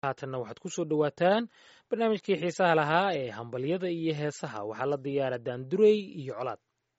haatanna waxaad ku soo dhowaataan barnaamijkii xiisaha lahaa ee hambalyada iyo heesaha waxaa la diyaara daandurey iyo colaad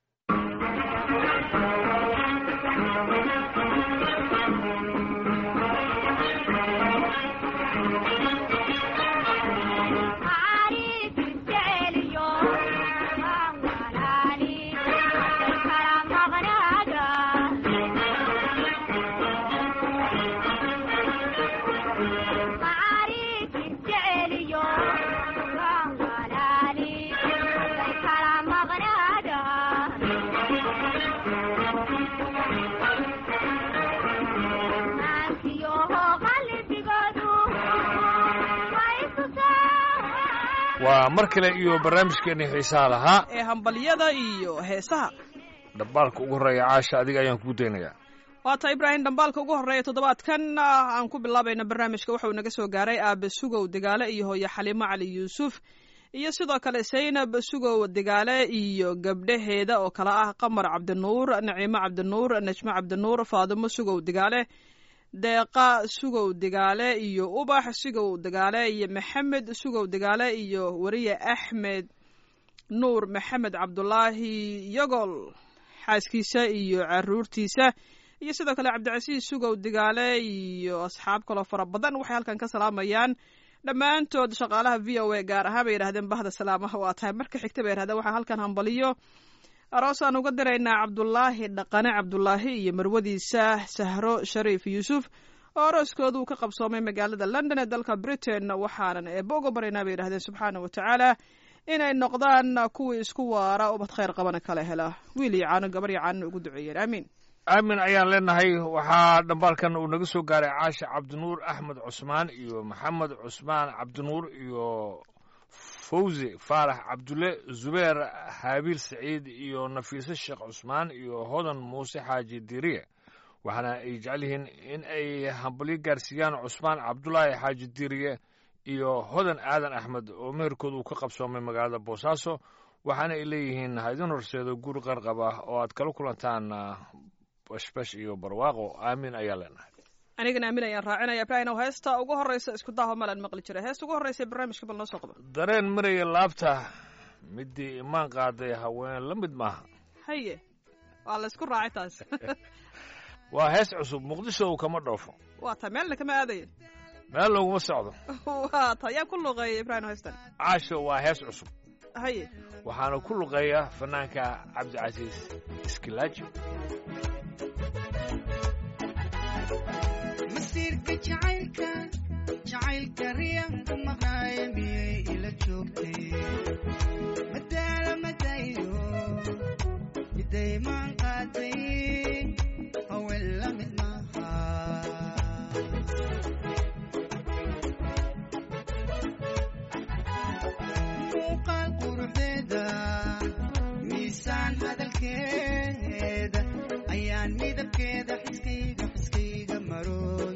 waa mar kale iyo barnaamijkeennii xiisaha lahaa ee hambalyada iyo heesaha dhambaalka ugu horreeya caasha adiga ayaan kuu daynayaa waata ibraahim dhambaalka ugu horreeya toddobaadkan aan ku bilaabayna barnaamijka waxauu naga soo gaaray aabe sugow degaale iyo hooye xaliimo cali yuusuf iyo sidoo kale saynab sugow degaale iyo gabdhaheeda oo kale ah qamar cabdinuur naciimo cabdinuur najmo cabdinuur faadimo sugow degaale deeqa sugow degaale iyo ubax sugow degaale iyo maxamed sugow degaale iyo weriye axmed nuur maxamed cabdulaahi yogol xaaskiisa iyo caruurtiisa iyo sidoo kale cabdicasiis sugow degaale iyo asxaab kaloo fara badan waxay halkan ka salaamayaan dhammaantood shaqaalaha v o a gaar ahaan bay yidhahdeen bahda salaamaha waa tahay marka xigta bay yidhahdeen waxaa halkan hambaliyo aroos aan uga diraynaa cabdulaahi dhaqane cabdulaahi iyo marwadiisa sahro shariif yuusuf oo arooskoodu uu ka qabsoomay magaalada london ee dalka britain waxaanan eebba uga baraynaa bay yidhahdeen subxaana wa tacaala inay noqdaan kuwii isku waara ubad khayr qabana kala hela wiil iyo caano gabar iyo caanona ugu duceeyeen aamiin aamin ayaan leenahay waxaa dhambaalkan uu naga soo gaaray caasha cabdinuur axmed cusmaan iyo maxamed cusmaan cabdinuur iyo fawzi faarax cabdulle zubeer haabiil saciid iyo nafiise sheekh cusmaan iyo hodan muuse xaaji diriye waxaana ay jecel yihiin in ay hambalyo gaarsiiyaan cusmaan cabdulaahi xaaji diriye iyo hodan aadan axmed oo meherkooda uu ka qabsoomay magaalada boosaaso waxaana ay leeyihiin ha idin horseedo guri qarqab ah oo aad kala kulantaan bashbash iyo barwaaqo aamin ayaa leenahay anigana aamin ayaan raacinaya ibraahim heesta ugu horreysa isku daaho malaan maqli jiray heesta ugu horreysa barnaamijka bal noo soo qaba dareen maraya laabta midii imaan qaaday haween la mid maaha haye waa la isku raacay taas waa hees cusub muqdisho uu kama dhoofo waa ta meelna kama aadaya meel looguma socdo waa ta yaa ku luqeeya ibraahim heestan caasho waa hees cusub haye waxaana ku luqeeya fanaanka cabdicasiis iskilaaji masiirka jacaylka jacaylka riyanka maqnaaye miyay ila joogtay madaala madayo midaymaan qaaday haween la mid maaha muuqaal quruxdeeda miisaan hadalkeeda ayaan midabkeeda xiskayga xiskayga maroon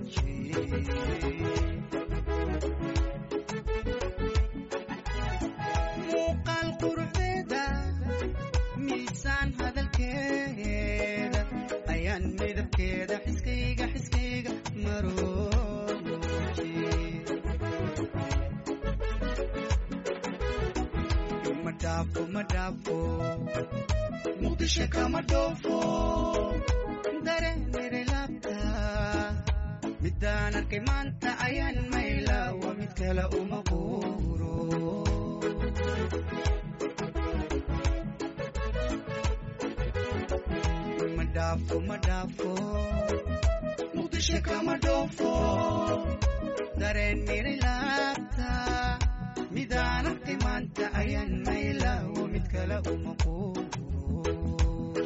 muuqaal quruxdeeda miisaan hadalkeeda ayaan midabkeeda xiskayga xiskayga maroon ma dhaafo ma dhaafo muqdisho kama dhoofo dareenere laabta midaan arkay maanta ayaan maylaawa mid kale uma quuro ma dhaafo ma dhaafo muqdisho kama dhoofo dareen miri laabta midaan arkay maanta ayaan maylaawa mid kale uma quuro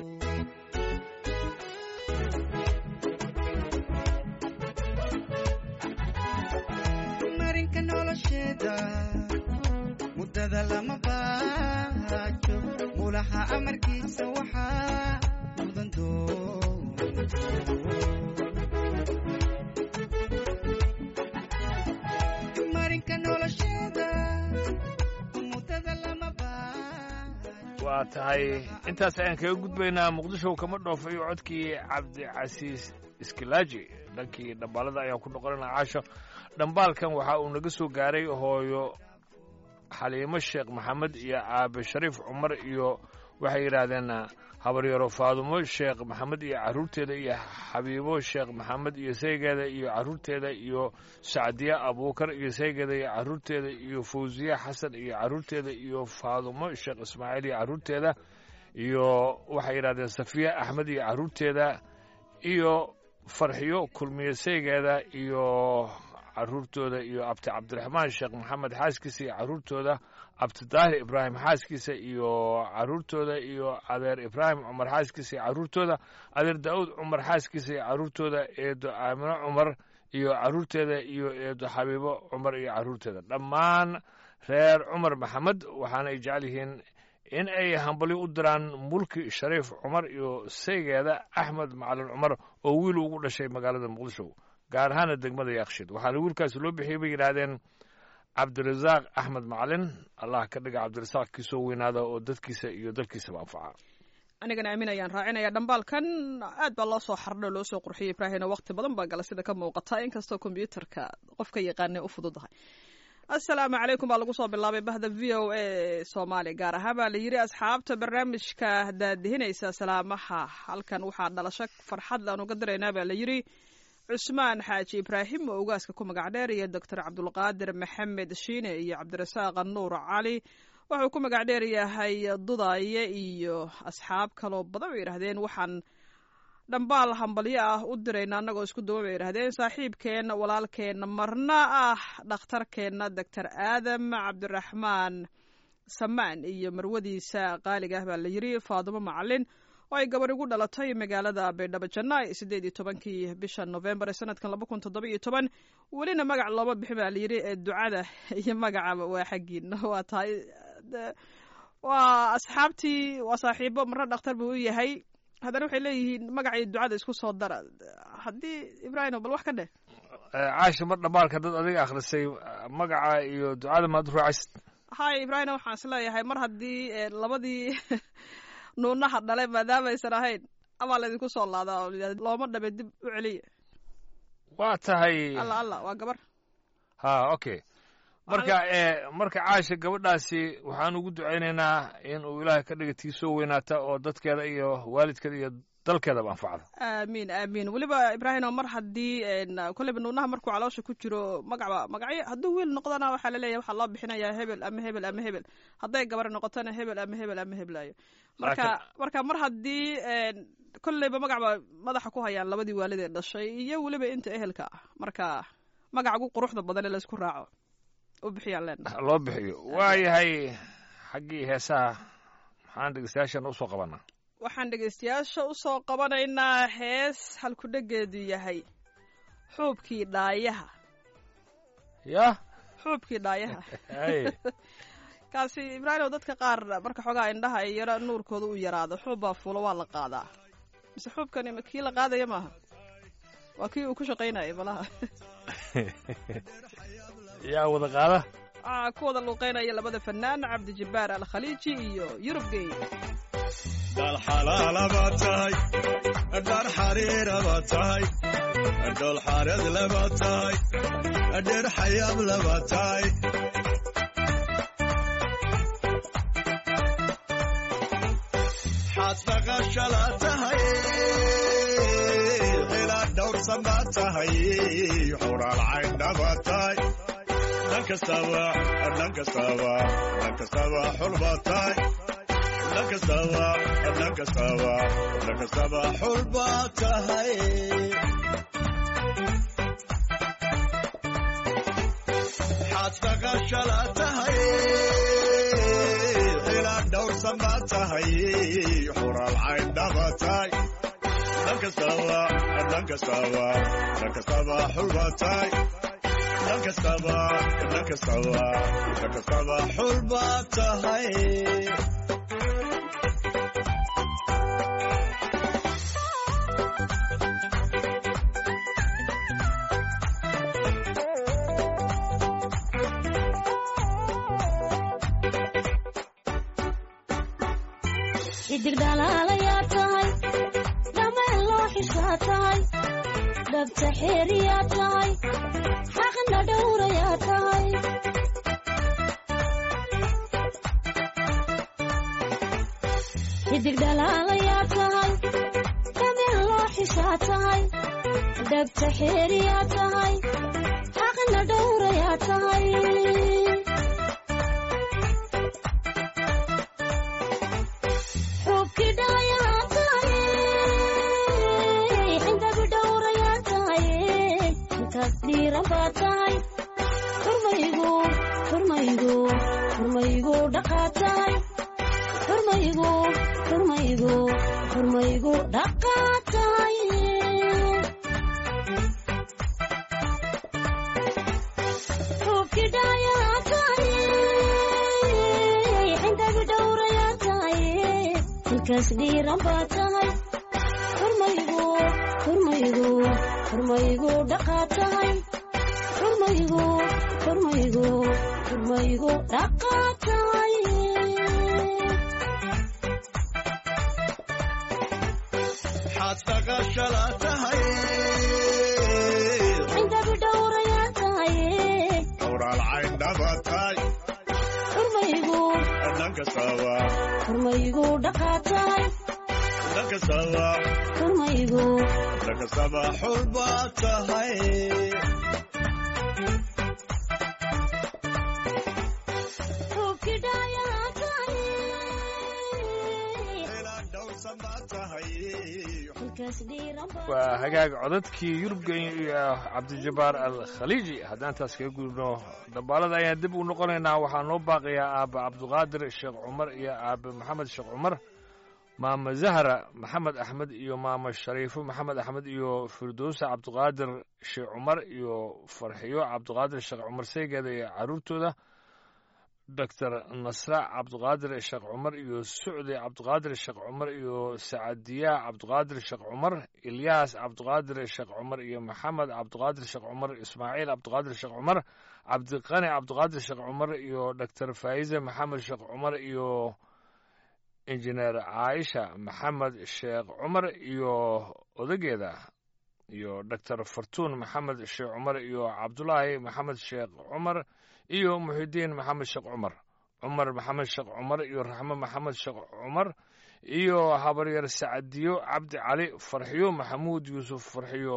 marinka nolosheeda muddada lama baajo mulaha amarkiisa waxaa mudan doon marinka nolosheeda muddada lama baajo waa tahay intaas ayaan kaga gudbaynaa muqdisho kama dhoofayo codkii cabdicasiis iskilaaji dhankii dhambaalada ayaan ku noqonayna caasho dhambaalkan waxa uu naga soo gaaray hooyo xaliimo sheekh maxamed iyo aabe shariif cumar iyo waxay yidhaahdeen habaryaro faadumo sheekh maxamed iyo carruurteeda iyo xabiibo sheekh maxamed iyo saygeeda iyo carruurteeda iyo sacdiye abuukar iyo saygeeda iyo carruurteeda iyo fawsiye xasan iyo carruurteeda iyo faadumo sheekh ismaaciil iyo carruurteeda iyo waxay yidhahdeen safiya axmed iyo carruurteeda iyo farxiyo kulmiye saygeeda iyo carruurtooda iyo abti cabdiraxmaan sheekh maxamed xaaskiisa iyo carruurtooda abtidaahir ibraahim xaaskiisa iyo carruurtooda iyo adeer ibraahim cumar xaaskiisa iyo carruurtooda adeer daa'uud cumar xaaskiisa iyo carruurtooda eedo aamino cumar iyo carruurteeda iyo eedo xabiibo cumar iyo carruurteeda dhammaan reer cumar maxamed waxaana ay jecel yihiin in ay hambalyo u diraan mulki shariif cumar iyo saygeeda axmed macalin cumar oo wiil ugu dhashay magaalada muqdisho gaar ahaana degmada yakshiid waxaana wiilkaasi loo bixiyey bay yidhaahdeen cabdirasaaq axmed macalin allah ka dhiga cabdirasaaq kiisoo weynaada oo dadkiisa iyo dalkiisaba anfaca anigana aamin ayaan raacinaya dhambaalkan aad baa loo soo xardho loo soo qurxiyey ibraahimna waqti badan baa gala sida ka muuqata inkastoo kombyuutarka qofka yaqaanay u fududahay assalaamu calaykum baa lagu soo bilaabay bahda v o a soomaali gaar ahaan baa la yidhi asxaabta barnaamijka daadihinaysa salaamaha halkan waxaa dhalasho farxad aan uga diraynaa baa la yidhi cusmaan xaaji ibraahim oo ugaaska ku magac dheer iyo doctor cabdulqaadir maxamed shiine iyo cabdirasaaq nuur cali wuxuu ku magac dheer yahay dudaaye iyo asxaab kaloo badan bay yidhahdeen waxaan dhambaal hambalyo ah u dirayna annagoo isku duba bay yidhahdeen saaxiibkeenna walaalkeenna marna ah dhakhtarkeenna doctor aadam cabdiraxmaan samaan iyo marwadiisa qaaliga ah baa la yidhi faadumo macalin oo ay gabadh ugu dhalatay magaalada baydhabo jannaay siddeed iyo tobankii bisha novembar ee sanadkan laba kun toddoba iyo toban welina magac looma bixin baa layidhi ee ducada iyo magacaba waa xaggiina waa tahay waa asxaabtii waa saaxiibo marna dhakhtar buu u yahay haddana waxay leeyihiin magacii ducada isku soo dara haddii ibraahim bal wax ka dheh caashi mar dhambaalka dad adiga akhrisay magaca iyo ducada maad ruucaysid hay ibraahim waxaan is leeyahay mar haddii labadii nuunaha dhale maadaamaysan ahayn amaa laydinku soo laadaa oo layidhahda looma dhabe dib u celiya waa tahay alla alla waa gabar ha okay marka marka caasha gabadhaasi waxaan ugu ducaynaynaa in uu ilaahay ka dhiga tii soo weynaata oo dadkeeda iyo waalidkeeda iyo dalkeedaba anfacda aamiin aamiin weliba ibraahim mar haddii kolleyba nuunaha markuu caloosha ku jiro magacba magacyo hadduu wiil noqdana waxaa laleeyahay waxaa loo bixinayaa hebel ama hebel ama hebel hadday gabar noqotona hebel ama hebel ama heblayo marka marka mar haddii kolleyba magacba madaxa ku hayaan labadii waalid ee dhashay iyo weliba inta ehelka ah marka magaca ugu quruxda badan ee laysku raaco u bixiyaan leenahay loo bixiyo waayahay xaggii heesaha maxaan dhegeystayaashana usoo qabanaa waxaan dhegaystayaasha u soo qabanaynaa hees halkudhegeedu yahay xuubkii dhaayaha yah xuubkii dhaayaha kaasi ibraahim oo dadka qaar marka xoogaa indhaha ay yaro nuurkooda u yaraado xuub baa fuulo waa la qaadaa mise xuubkani kii la qaadaya maaha waa kii uu ku shaqaynayay malaha yaa wada qaada waxaa ku wada luuqeynaya labada fanaan cabdijabbaar alkhaliiji iyo yurub gey dhal xalaalaba tahay dhar xariiraba tahay dhol xareed laba tahay dheer xayaab laba tahay xaad dhaqashala tahay xilaa dhowrsan baa tahay xuraal cayndhaba tahay dhan kastaba dhan kastaba dhan kastaba xulba tahay dhankastaba dhankastaba dhankastaba xul baa tahay xaad dhaqashala tahay xilaa dhowrsan baa tahay xuraal cayndhaba tahay dhankastaba dhankastaba dhankastaba xul baa tahay dhankastaba dhankastaba dhankastaba xul baa tahay xidig dhalaalayaa tahay dhameen loo xishaa tahay dhabta xeeriyaa tahay xaqna dhowrayaa tahay xidig dhalaalayaa tahay dabin loo xishaa tahay dhabta xeeriyaa tahay xaqna dhowrayaa tahay xubkii dhalayaa tahay xindabi dhowrayaa tahay intaas dhiiran baa tahay xurmaygu xurmaygu xurmaygu dhaqaa tahay xurmaygu xurmaygu xurmaygu dhaqaa tahay xubkii dhalayaa tahay xindabi dhowrayaa tahay inkaas dhiiran baa tahay xurmaygu xurmaygu xurmaygu dhaqaa tahay xurmaygu xurmaygu xurmaygu dhaqaa tahay xaad dhaqashala tahay cindabi dhowrayaa tahay xuraal cayndhaba tahay xurmaygu dhankastaba xurmaygu dhaqaa tahay dhankastaba xurmaygu dhankastaba xul baa tahay xubkii dhalayaa tahay inaad dhowrsan baa tahay inkaas dhiiran baa waa hagaag codadkii yurubgen iyo cabdijabbaar al khaliiji haddaan taas kaga gudubno dhambaalada ayaan dib u noqonaynaa waxaa noo baaqayaa aabbe cabdiqaadir sheekh cumar iyo aabbe maxamed sheekh cumar maama zahra maxamed axmed iyo maama shariifo maxamed axmed iyo firdowsa cabdiqaadir sheekh cumar iyo farxiyo cabdiqaadir sheekh cumar seygeeda iyo caruurtooda doctor nasra cabdiqaadir sheekh cumar iyo sucdi cabdiqaadir sheekh cumar iyo sacadiya cabdiqaadir sheekh cumar ilyaas cabdiqaadir sheekh cumar iyo maxamed cabdiqaadir sheekh cumar ismaaciil cabdiqaadir sheekh cumar cabdiqani cabdiqaadir sheekh cumar iyo doctor faa'ize maxamed sheekh cumar iyo injineer caaisha maxamed sheekh cumar iyo odageeda iyo doctor fartuun maxamed sheekh cumar iyo cabdulaahi maxamed sheekh cumar iyo muxidiin maxamed sheekh cumar cumar maxamed sheekh cumar iyo raxmo maxamed sheekh cumar iyo habaryar sacadiyo cabdi cali farxiyo maxamuud yuusuf farxiyo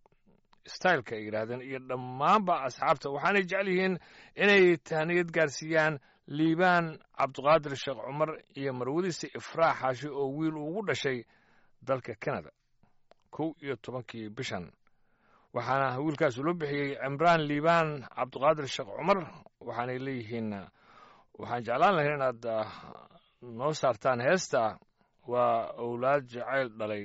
styleka ay yidhaahdeen iyo dhammaanba asxaabta waxaanay jecel yihiin inay tahniyad gaarsiiyaan liibaan cabdiqaadir sheekh cumar iyo marwadiisa ifraax xaashi oo wiil ugu dhashay dalka canada kow iyo tobankii bishan waxaana wiilkaas loo bixiyey cimraan liibaan cabdiqaadir sheekh cumar waxaanay leeyihiin waxaan jeclaan lahayn inaad ah, noo saartaan heesta waa owlaad jacayl dhalay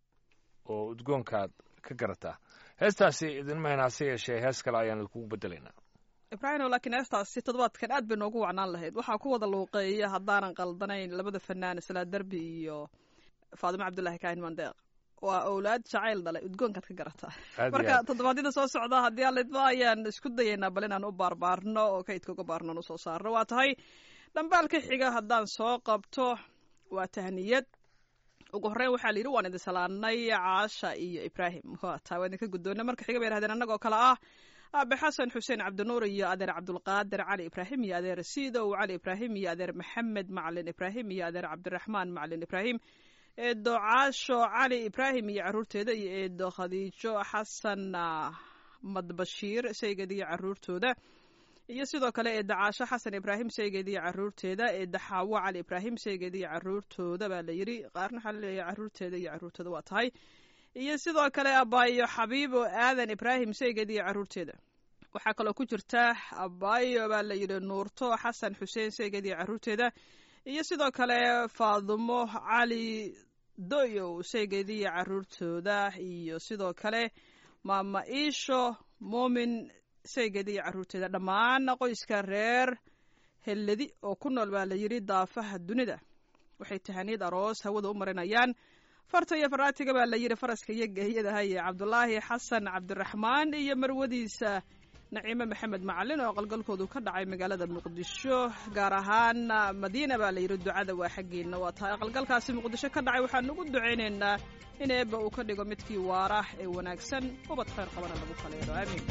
oo udgoonkaad ka garataa heestaasi idinma hayn hase yeeshee hees kale ayaan idinkugu bedelaynaa ibraahimo laakiin heestaasi toddobaadkan aad bay noogu wacnaan lahayd waxaa ku wada luuqeeya haddaanan qaldanayn labada fanaan salaa derbi iyo faadimo cabdulaahi kaahin mandeeq waa owlaad jacayl dhalay udgoonkaad ka garataa Aad iyo marka aad. toddobaadyada soo socda haddii alidba ayaan isku dayaynaa bal inaan u baarbaarno oo kaydka uga baarno aan usoo saarno waa tahay dhambaalka xiga haddaan soo qabto waa tahniyad ugu horreyn waxaa la yidhi waan idin salaanay caasha iyo ibraahim waa taa waa idinka guddoona marka xiga bay yidhahdeen annagoo kale ah aabe xasan xuseen cabdinuur iyo adeer cabdulqaadir cali ibraahim iyo adeer siidow cali ibraahim iyo adeer maxamed macalin ibraahim iyo adeer cabdiraxmaan macalin ibraahim eedo caasho cali ibraahim iyo caruurteeda iyo eedo khadiijo xasan ah, madbashiir saygeed iyo caruurtooda iyo sidoo kale eeda caasho xasan ibraahim saygeed iyo caruurteeda eeda xaawo cali ibraahim saygeed iyo caruurtooda baa la yidhi qaarna waxaa laleeyahay caruurteeda iyo caruurtooda waa tahay iyo sidoo kale abaayo xabiibo aadan ibraahim saygeed iyo caruurteeda waxaa kaloo ku jirta abaayo baa la yidhi nuurto xasan xuseen saygeed iyo caruurteeda iyo sidoo kale faadumo cali doyow saygeed iyo caruurtooda iyo sidoo kale maama iisho muumin saygeed iyo caruurteeda dhammaan qoyska reer helladi oo ku nool baa la yidhi daafaha dunida waxay tahaniyad aroos hawada u marinayaan farta iyo faraatiga baa la yidhi faraska iyo geeyadaha iyo cabdulaahi xasan cabdiraxmaan iyo marwadiisa naciime maxamed macalin oo qalgalkoodu ka dhacay magaalada muqdisho gaar ahaan madiina baa la yidhi ducada waa xaggeena waa tahay aqalgalkaasi muqdisho ka dhacay waxaan ugu ducaynaynaa in eebba uu ka dhigo midkii waara ee wanaagsan ubad khayr qabana lagu kaleelo aamiin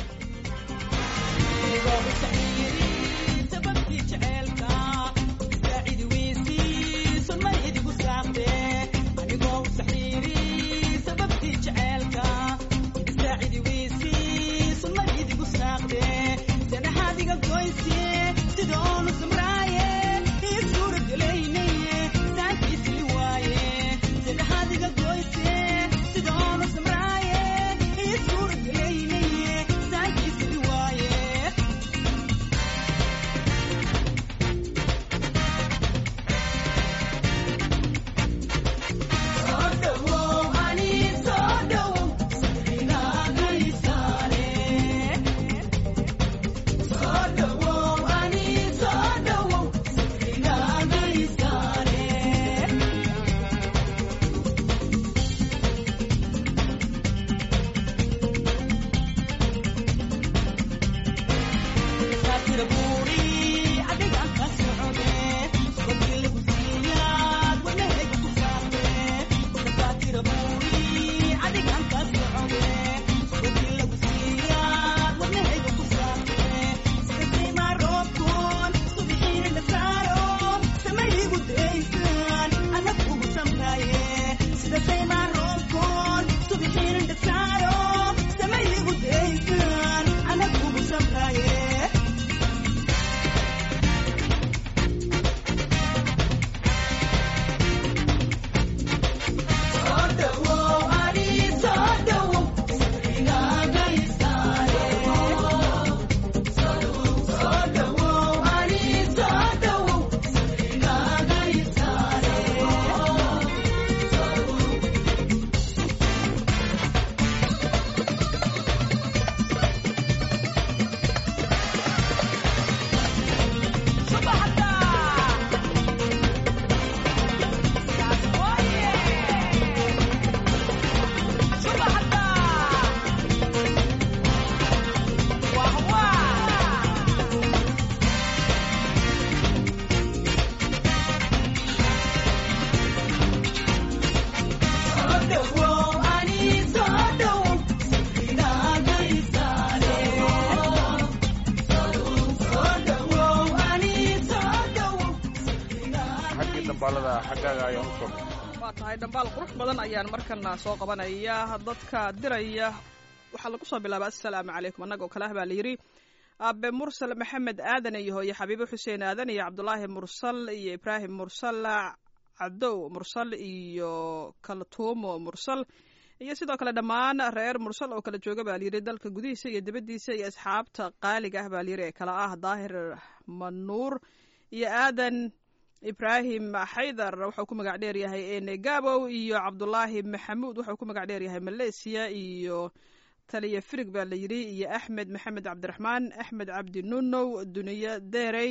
xaggii dambaalada xaggaaga ayaan u soo waa tahay dhambaal qurux badan ayaan markana soo qabanaya dadka diraya waxaa lagu soo bilaaba assalaamu calaykum annagoo kale ah baa la yidhi aabe mursal maxamed aadan iyo hooye xabiibo xuseen aadan iyo cabdulaahi mursal iyo ibraahim mursal cadow mursal iyo kaltuumo mursal iyo sidoo kale dhammaan reer mursal oo kala jooga baa layidhi dalka gudihiisa iyo dibaddiisa iyo asxaabta qaaliga ah baa layidhi ee kala ah daahir manuur iyo aadan ibraahim xaydar wuxuu ku magac dheer yahay ene gabow iyo cabdulaahi maxamuud wuxuu ku magac dheer yahay malaysia iyo taliya firig baa la yidhi iyo axmed maxamed cabdiraxmaan axmed cabdi nunow duniye derey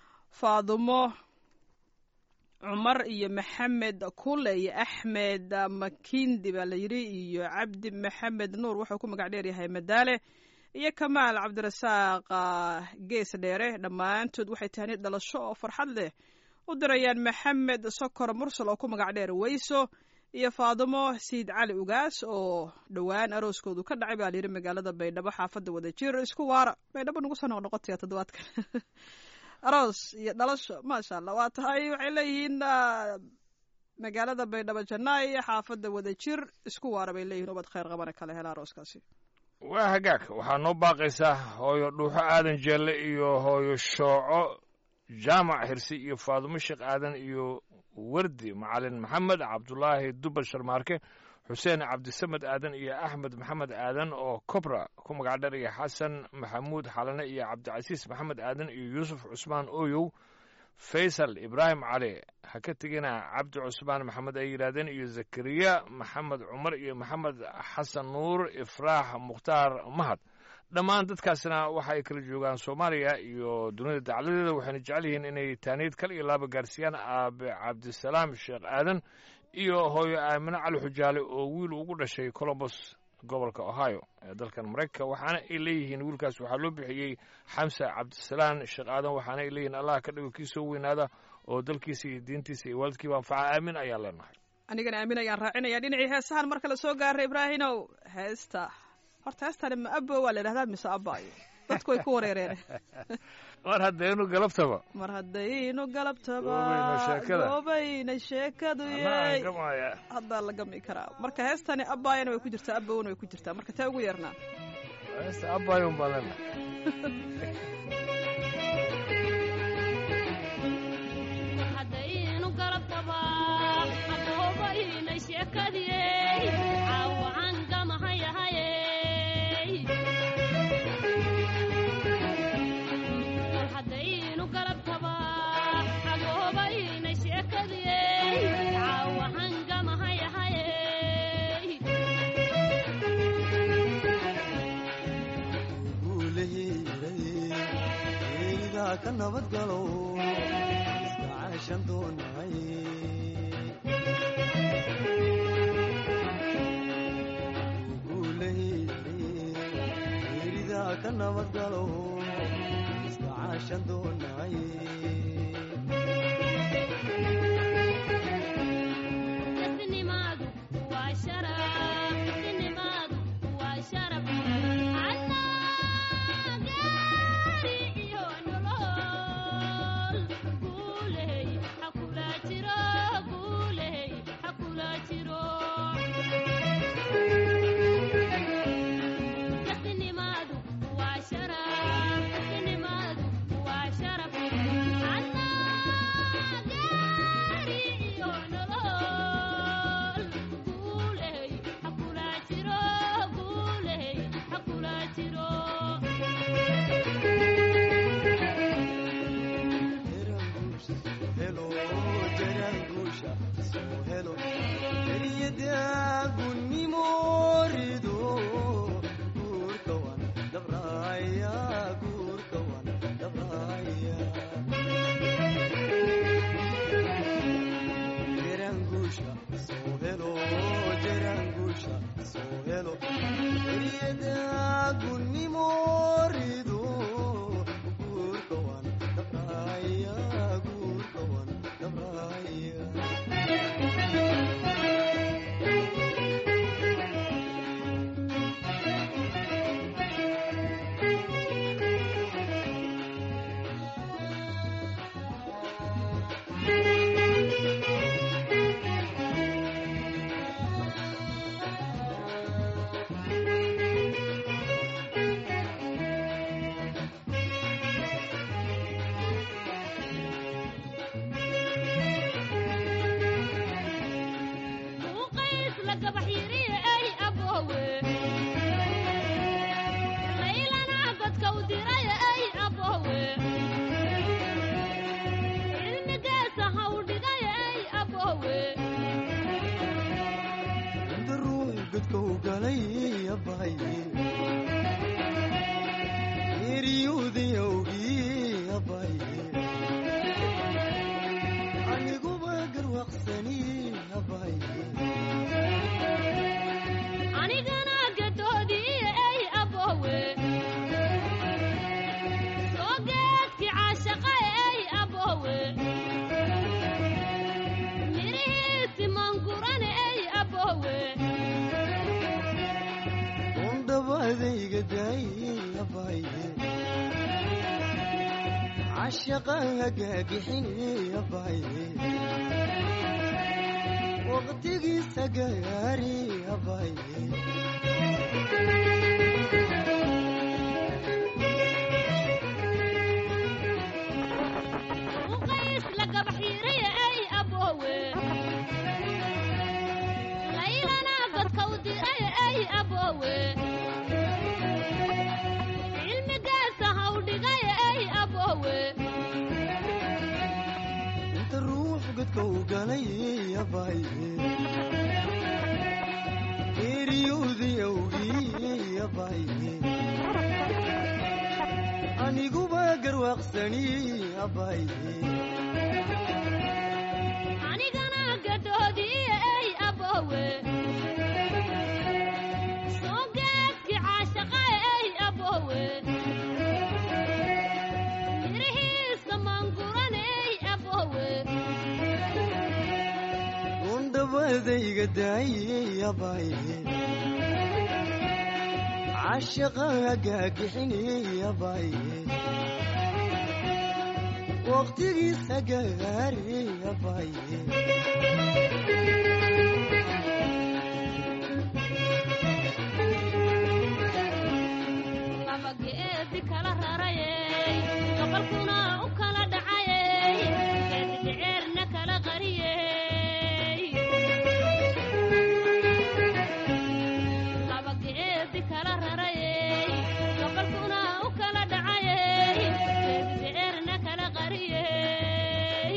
faadumo cumar iyo maxamed kule iyo axmed makindi baa la yidhi iyo cabdi maxamed nuur wuxuu ku magac dheer yahay madaale iyo kamaal cabdirasaaq gees dheere dhammaantood waxay tahani dhalasho oo farxad leh u dirayaan maxamed sokor mursal oo ku magac dheer weyso iyo faadumo siid cali ugaas oo dhowaan arooskoodu ka dhacay baa layidhi magaalada baydhabo xaafadda wadajir isku waara baydhabo nagu soo noqnoqotaya toddobaadkan aroos iyo dhalasho maasha allah waa tahay waxay leeyihiin magaalada baydhabo jannaay xaafadda wadajir isku waara bay leeyihin ubad khayr qabana kale hela arooskaasi waa hagaag waxaa noo baaqaysaa hooyo dhuuxo aadan jeelle iyo hooyo shooco jaamac hirsi iyo faadumo sheekh aadan iyo wardi macalin maxamed cabdulaahi dubal sharmaarke xuseen cabdisamed aadan iyo axmed maxamed aadan oo kobra ku magac dheer iyo xasan maxamuud xalane iyo cabdicasiis maxamed aadan iyo yuusuf cusmaan ooyow faysal ibraahim cali ha ka tegina cabdi cusmaan maxamed ay yidhaahdeen iyo zakariya maxamed cumar iyo maxamed xasan nuur ifraax mukhtaar mahad dhammaan dadkaasna waxa ay kala joogaan soomaaliya iyo dunida dacladeeda waxayna jecel yihiin inay taaniid kal iyo laaba gaarsiiyaan aabe cabdisalaam sheekh aadan iyo hooyo aamine cali xujaale oo wiil ugu dhashay colombos gobolka ohio ee dalkan maraykanka waxaana ay leeyihiin wiilkaas waxaa loo bixiyey xamsa cabdisalaan sheekh aadan waxaana ay leeyihiin allah ka dhigo kii soo weynaada oo dalkiisa iyo diintiisa iyo waalidkiiba anfaca aamin ayaan leenahay anigana aamin ayaan raacinaya dhinacii heesahan marka la soo gaaray ibraahinow heesta horta heestani ma abo waa la idhahdaa mise abaayo dadku way ku wareereen mar haddaynu galabtaba mar haddaynu galabtaba Goobayna sheekada. goobayna sheekadu anaa yey gamaya haddaa la gami karaa marka heestani abaayana way ku jirtaa abowna way ku jirtaa marka tee ugu yeernaa heesta abayun baan leenahay haddaynu garabtaba aboobayna sheekadiyey caawacan gamahayahayey haddaynu garabtaba aboobayna sheekadiyey caawacan gamahayahayey guulaheeday ka nabadgalo iska caashan doonay guulaheeday ka nabadgalo iska caashan doonay isnimaadu waa sharaf isnimaadu waa sharaf annagaari iyo nolol guuley ha kula jiro guuley ha kula jiro isnimaadu waa sharaf isnimaadu waa sharaf annagaari iyo nolol guuley ha kula jiro guuley ha kula jiro helo jaraanguusha soo helo eryadagunimo rido guurka wan dabraya guurka wan dabraya jaraanguusha soo helo jaraanguusha soo helo eryadagunimo rido guurka wan dabraya guurka wan dabraya uqays la gabax yiriye ay aboowe laylana godka u diraya ay aboowe cilmigeesa ha u dhigaya ay aboowe inta ruux godka u galay abaye eryuudayawgii abaye aniguba garwaqsani abaye anigana gadoodiiye ay aboowe soo geedki caashaqa ay aboowe mirihiisi mangurane ay aboowe undhabadayga daaye abaye cashaqan hagaagixini abaye waqtigiisa gaari abaye uqays la gabax yiriye ay aboowe laylana godka u diraya ay aboowe cilmigeesa ha u dhigaya ay aboowe inta ruux godka u galay abaye eryuudayawgii abaye aniguba garwaaqsani abaye anigana gadoodiiye ay aboowe soo adayga daayey abaaye cashaqa hagaagixiney abaaye waqtigiisa gaarey abaaye laba geedi kala rarayey gobolkuna u kala dhacayey geedidheerna kala qariyey laba geedi kala rarayey gobolkuna u kala dhacayey geedidheerna kala qariyey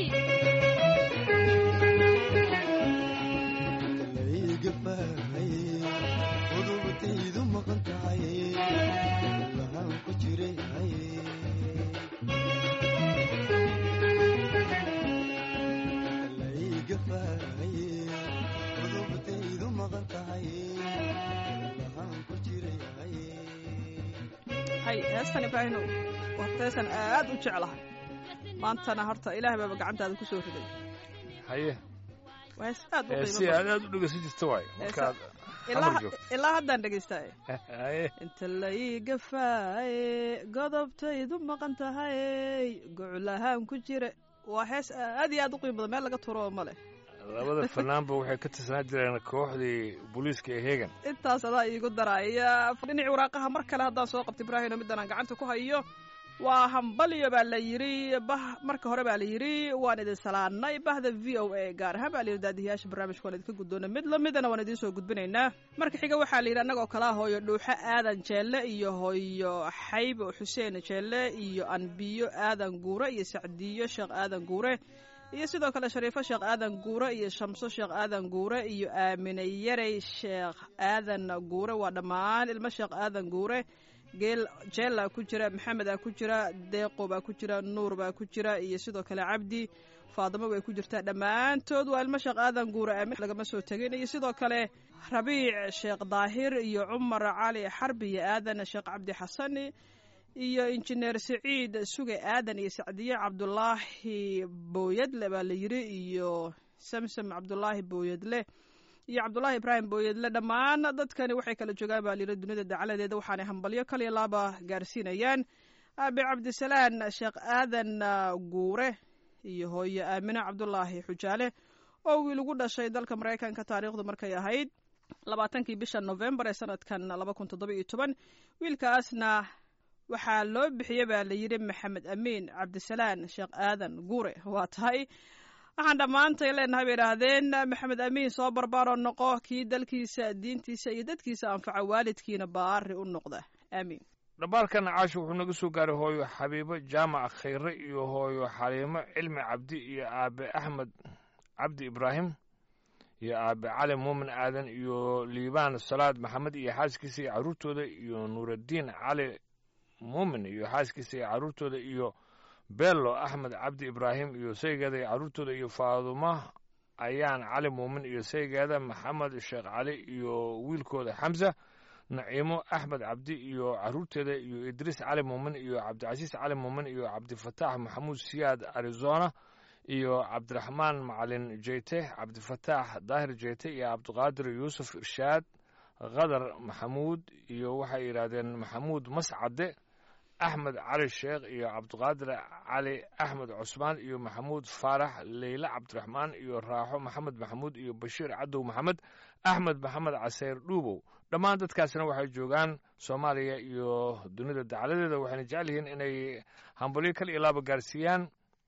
layga bahay qudubtaydu maqan tahay lahaan ku jiray hay layga bahay qudubtaydu maqan tahay lahaan ku jiray hay hay heestan ibraahino horta heestan aad u jeclahay maantana horta ilaah baaba gacantaada ku soo riday haye waa hees aad u ee qiimo si badan aad aad u dhegeysan jirta waaye markaad ilaa xamar joogto ilaa haddaan dhegaystaye haye inta laiga faaye godobtaydu maqan tahay goclahaan ku jira waa hees aad iyo aad u qiimo badan meel laga turo ma leh labada fanaanba waxay ka tirsanaa jireen kooxdii booliiska ee hegan intaas adaa iigu daraya dhinacii waraaqaha mar kale haddaan soo qabta ibraahino middan aan gacanta ku hayo waa hambalyo baa la yidhi bah marka hore baa la yidhi waan idin salaanay bahda v o a gaar ahaan baa la yidhi daadiyaasha barnaamijka waan idinka guddoona mid lamidana waan idiin soo gudbinaynaa marka xiga waxaa la yidhi annagoo kalaa hooyo dhuuxo aadan jeelle iyo hooyo xaybo xuseen jeelle iyo anbiyo aadan guure iyo sacdiyo sheekh aadan guure iyo sidoo kale shariifo sheekh aadan guure iyo shamso sheekh aadan guure iyo aamine yarey sheekh aadan guure waa dhammaan ilmo sheekh aadan guure geel jeella ku jira maxamed aa ku jira deeqo baa ku jira nuur baa ku jira iyo sidoo kale cabdi faadimo way ku jirtaa dhammaantood waa ilmo sheekh aadan guure aamin lagama soo tegin iyo sidoo kale rabiic sheekh daahir iyo cumar cali xarbi iyo aadan sheekh cabdi xasani iyo injineer siciid suge aadan iyo sacdiye cabdulaahi booyadle baa la yidhi iyo samsam cabdulaahi booyadle iyo cabdulaahi ibraahim booyadle dhammaan dadkani waxay kala joogaan baa layidhi dunida dacaladeeda waxaanay hambalyo kaliya laaba gaarsiinayaan aabe cabdisalaan sheekh aadan guure iyo hooyo aamine cabdulaahi xujaale oo wiil ugu dhashay dalka maraykanka taariikhdu markay ahayd labaatankii bisha novembar ee sanadkan laba kun toddoba iyo toban wiilkaasna waxaa loo bixiyey baa la yidhi maxamed amiin cabdisalaan sheekh aadan guure waa tahay waxaan dhammaantay leenahay bay idhaahdeen maxamed amiin soo barbaaroo noqo kii dalkiisa diintiisa iyo dadkiisa anfaca waalidkiina baari u noqda aamiin dhambaalkan caasho wuxuu naga soo gaaray hooyo xabiibo jaamac khayre iyo hooyo xaliimo cilmi cabdi iyo aabe axmed cabdi ibraahim iyo aabe cali muumin aadan iyo liibaan salaad maxamed iyo xaaskiisa iyo carruurtooda iyo nuuraddiin cali muumin iyo xaaskiisa iyo carruurtooda iyo bello axmed cabdi ibraahim iyo saygeeda iyo carruurtooda iyo faaduma ayaan cali muumin iyo saygeeda maxamed sheekh cali iyo wiilkooda xamsa naciimo axmed cabdi iyo carruurteeda iyo idriis cali muumin iyo cabdicasiis cali muumin iyo cabdifataax maxamuud siyaad arizona iyo cabdiraxmaan macalin jeyte cabdifataax daahir jeyte iyo cabdiqaadir yuusuf irshaad khadar maxamuud iyo waxay yidhaahdeen maxamuud mascade axmed cali sheekh iyo cabdiqaadir cali axmed cusmaan iyo maxamuud faarax leyle cabdiraxmaan iyo raaxo maxamed maxamuud iyo bashiir cadow maxamed axmed maxamed caseyr dhuubow dhammaan dadkaasna waxay joogaan soomaaliya iyo dunida dacaladeeda waxayna jecel yihiin inay hambalyo kal iyo laaba gaarsiiyaan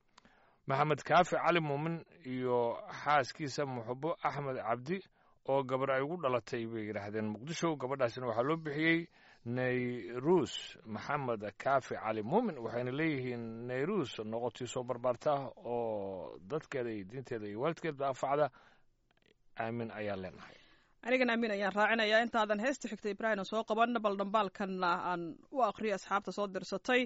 maxamed kaafi cali muumin iyo xaaskiisa muxubo axmed cabdi oo gabar ay ugu dhalatay bay yidhaahdeen muqdisho gabadhaasina waxaa loo bixiyey nayrus maxamed kaafi cali muumin waxayna leeyihiin nayrus noqotii soo barbaarta oo dadkeeda iyo diinteeda iyo waalidkeedba anfacda aamin ayaan leenahay anigana amiin ayaan raacinayaa intaadan heesta xigta ibraahim soo qaban bal dhambaalkanna aan u aqriyo asxaabta soo dirsatay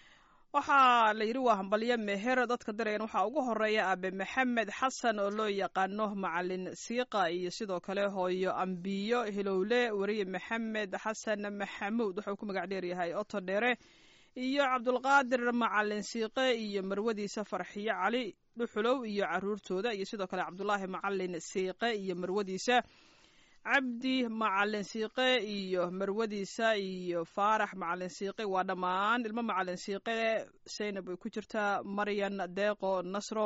waxaa la yidhi waa hambalyo meher dadka dirayan waxaa ugu horeeya aabe maxamed xasan oo loo yaqaano macalin siiqa iyo sidoo kale hooyo ambiyo hilowle weriye maxamed xasan maxamuud wuxuu ku magac dheeryahay oto dheere iyo cabdulqaadir macalin siiqe iyo marwadiisa farxiyo cali dhuxulow iyo caruurtooda iyo sidoo kale cabdulaahi macalin siiqe iyo marwadiisa cabdi macalin siiqe iyo marwadiisa iyo faarax macalin siiqe waa dhammaan ilmo macalin siiqe saynab ay ku jirtaa maryan deeqo nasro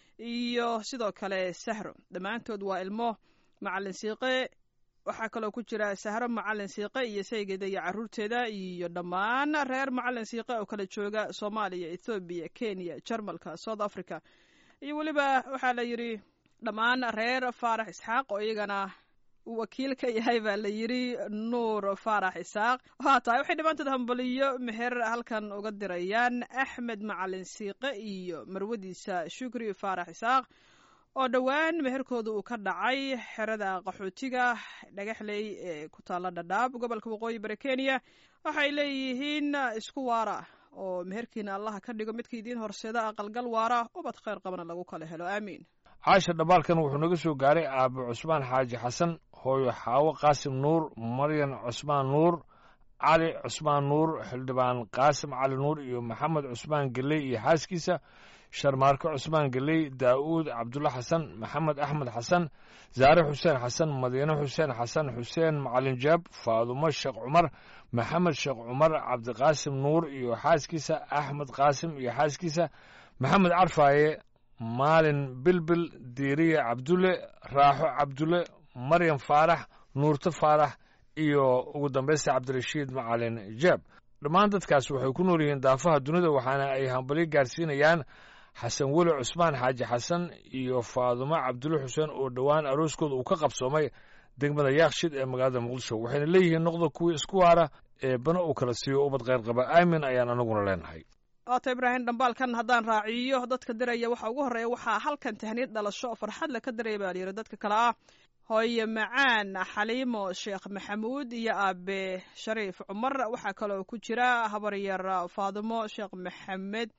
iyo sidoo kale sahro dhammaantood waa ilmo macalin siiqe waxaa kaloo ku jira sahro macalin siiqe iyo saygeeda iyo caruurteeda iyo dhammaan reer macalin siiqe oo kala jooga soomaaliya ethoobiya kenya jarmalka south africa iyo weliba waxaa la yidhi dhammaan reer faarax isxaaq oo iyagana wakiil ka yahay baa la yidhi nuur faarax isaaq waa tahay waxay dhammaantood hambaliyo meher halkan uga dirayaan axmed macalin siiqe iyo marwadiisa shukri faarax isaaq oo dhowaan meherkooda uu ka dhacay xerada qaxootiga dhagaxley ee ku taalla dhadhaab gobolka waqooyi bari kenya waxay leeyihiin isku waara oo meherkiina allaha ka dhigo midka idiin horseeda aqalgal waara ubad khayr qabana lagu kala helo aamiin caasha dhamaalkan wuxuu naga soo gaaray aabe cusmaan xaaji xasan hooyo xaawo qaasim nuur maryan cusmaan nuur cali cusmaan nuur xildhibaan qaasim cali nuur iyo maxamed cusmaan geley iyo xaaskiisa sharmaarke cusmaan geley daa'uud cabdulla xasan maxamed axmed xasan zaare xuseen xasan madiine xuseen xasan xuseen macalin jaab faadumo sheekh cumar maxamed sheekh cumar cabdiqaasim nuur iyo xaaskiisa axmed qaasim iyo xaaskiisa maxamed carfaaye maalin bilbil diiriye cabdulle raaxo cabdulle maryam faarax nuurto faarax iyo ugu dambaysta cabdirashiid macalin jaab dhammaan dadkaas waxay ku nool yihiin daafaha dunida waxaana ay hambalyo gaarsiinayaan xasan weli cusmaan xaaji xasan iyo faadumo cabdulle xuseen oo dhowaan arooskooda uu ka qabsoomay degmada yaakshid ee magaalada muqdisho waxayna leeyihiin noqda kuwii isku waara ee bana uu kala siiyo ubad kheyr qaba aamin ayaan anaguna leenahay waata ibraahim dhambaalkan haddaan raaciyo dadka diraya waxa ugu horreeya waxaa halkan tahniyad dhalasho farxad le ka diraya baa layidhi dadka kale ah hooye macaan xaliimo sheekh maxamuud iyo aabe shariif cumar waxaa kaloo ku jira habaryar faadimo sheekh maxamed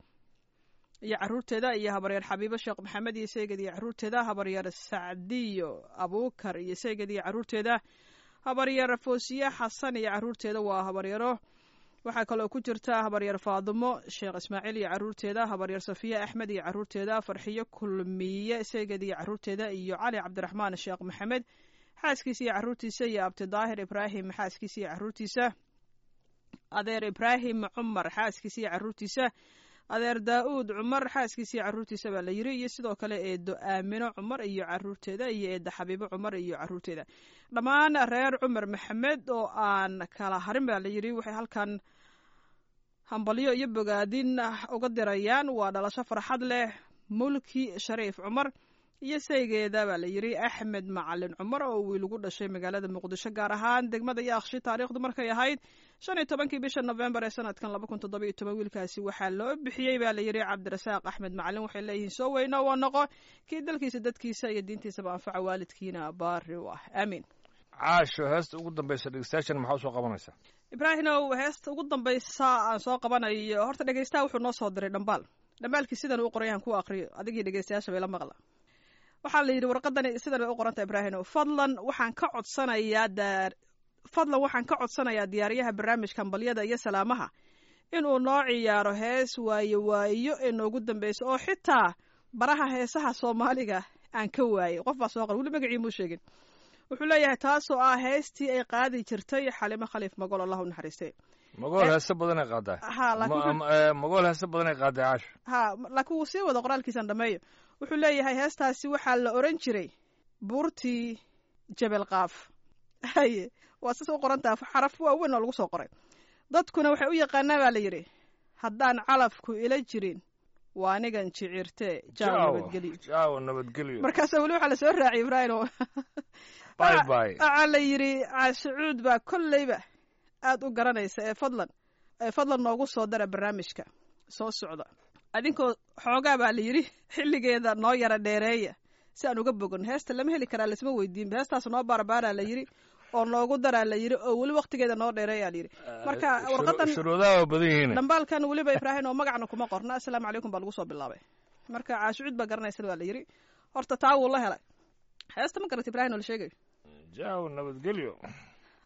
iyo caruurteeda iyo habaryar xabiibo sheekh maxamed iyo seyged iyo caruurteeda habaryar sacdiyo abuukar iyo seyged iyo caruurteeda habaryar foosiye xasan iyo caruurteeda waa habaryaro waxaa kaloo ku jirta habaryar faadimo sheekh ismaaciil iyo caruurteeda habaryar safiye axmed iyo caruurteeda farxiyo kulmiye seyged iyo caruurteeda iyo cali cabdiraxmaan sheekh maxamed xaaskiisa iyo caruurtiisa iyo abti daahir ibraahim xaaskiisa iyo caruurtiisa adeer ibraahim cumar xaaskiisa iyo caruurtiisa adeer daa-uud cumar xaaskiisa iyo caruurtiisa baa la yiri iyo sidoo kale eedo aamino cumar iyo caruurteeda iyo eedda xabiibo cumar iyo caruurteeda dhammaan reer cumar maxamed oo aan kala harin baa la yiri waxay halkan hambalyo iyo bogaadin uga dirayaan waa dhalasho farxad leh mulki shariif cumar iyo saygeeda baa la yiri axmed macalin cumar oo wiil ugu dhashay magaalada muqdisho gaar ahaan degmada yaakshi taariikhdu markay ahayd shan iyo tobankii bisha nofembar ee sanadkan laba kun toddoba iyo toban wiilkaasi waxaa loo bixiyey baa la yiri cabdirasaaq axmed macalin waxay leeyihiin soo weyno waa noqo kii dalkiisa dadkiisa iyo diintiisaba anfaca waalidkiina baari u ah aamiin caasho heesta ugu dambaysa dhegeystayaashan maxaa usoo qabanaysaa ibraahimow heesta ugu dambaysa aan soo qabanayo horta dhegeystaha wuxuu noo soo diray dhambaal dhambaalkii sidan uu qoray aan ku aqriyo adigii dhegeystayaasha bay la maqla waxaa la yidhi warqadani sidan bay u qoranta ibraahimow fadlan waxaan ka codsanayaa daar fadlan waxaan ka codsanayaa diyaariyaha barnaamijka hambalyada iyo salaamaha inuu noo ciyaaro hees waayo waayo ee noogu dambeysa oo xitaa baraha heesaha soomaaliga aan ka waayey qof baa soo qor weli magacii muu sheegin wuxuu leeyahay taasoo ah heestii ay qaadi jirtay xalimo khaliif magol allah u naxariistay magool heese badanay qaadaa ha laakiin Ma- eh, magool heese badanay qaadaa caasho ha laakiin wuu sii wada qoraalkiisan dhameeyo wuxuu leeyahay heestaasi waxaa la oran jiray buurtii jebel qaaf haye waa sisa u qorantaa xaraf waaweyn oo lagu soo qoray dadkuna waxay u yaqaanaa baa la yidhi haddaan calafku ila jirin waa anigan jicirte jaaw nabadgelyo jaawo nabadgelyo markaasa weli waxaa lasoo raaciyay ibraahim oo bye bye waxaa la yidhi caashicuud baa kolleyba aad u garanaysa ee fadlan ee fadlan noogu soo dara barnaamijka soo socda adinkoo xoogaa baa la yidhi xilligeeda noo yara dheereeya si aan uga bogan heesta lama heli karaa lasma weydiinba heestaas noo baarbaaraa la yidhi oo noogu daraa la yidhi oo weli waktigeeda noo dheereeyaa la yidhi marka warqadan shuruudaha waa badan yihiin dhambaalkan weliba ibraahim oo magacna kuma qorna assalaamu calaykum baa lagu soo bilaabay marka caashicuud baa garanaysan waa la yidhi horta taa wuu la helay heesta ma garata ibraahim oo la sheegayo jaawo nabadgelyo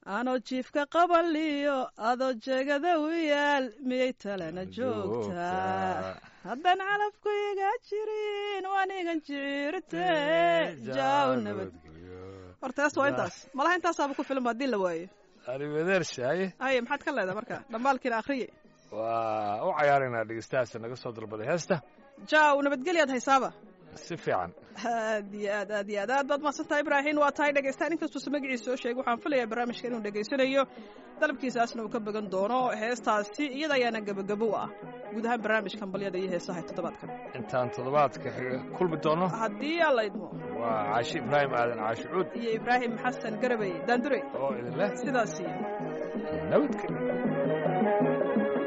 anoo jiifka qabaliyo adoo jeegada u yaal miyay talena joogtaa haddaan calafku iga jirin waanigan jirte jaaw nabad horta heesta waa intaas malaha intaasaaba ku filan haddii la waayo arrimadeershaye haye maxaad ka leedahay marka dhambaalkiina akhriye waa u cayaaraynaa dhegeystahaas naga soo dalbaday heesta jaaw nabadgelyaad haysaaba si fiican aad iyo aad aad iyo aad aad baad mahadsantahay ibraahin waa tahay dhegeystaan inkastuusa magaciisa soo sheegay waxaan filayaa barnaamijka inuu dhegeysanayo dalabkiisaasna uu ka bagan doono heestaasi iyada ayaana gebagabo u ah guud ahaan barnaamijka hambalyada iyo heesaha ee toddobaadkan intaan toddobaadka xiga kulmi doono haddii alla idmo waa caashi ibraahim aadan caashi cuud iyo ibraahim xasan garabey daandure oo idin leh sidaasi nabadgelyo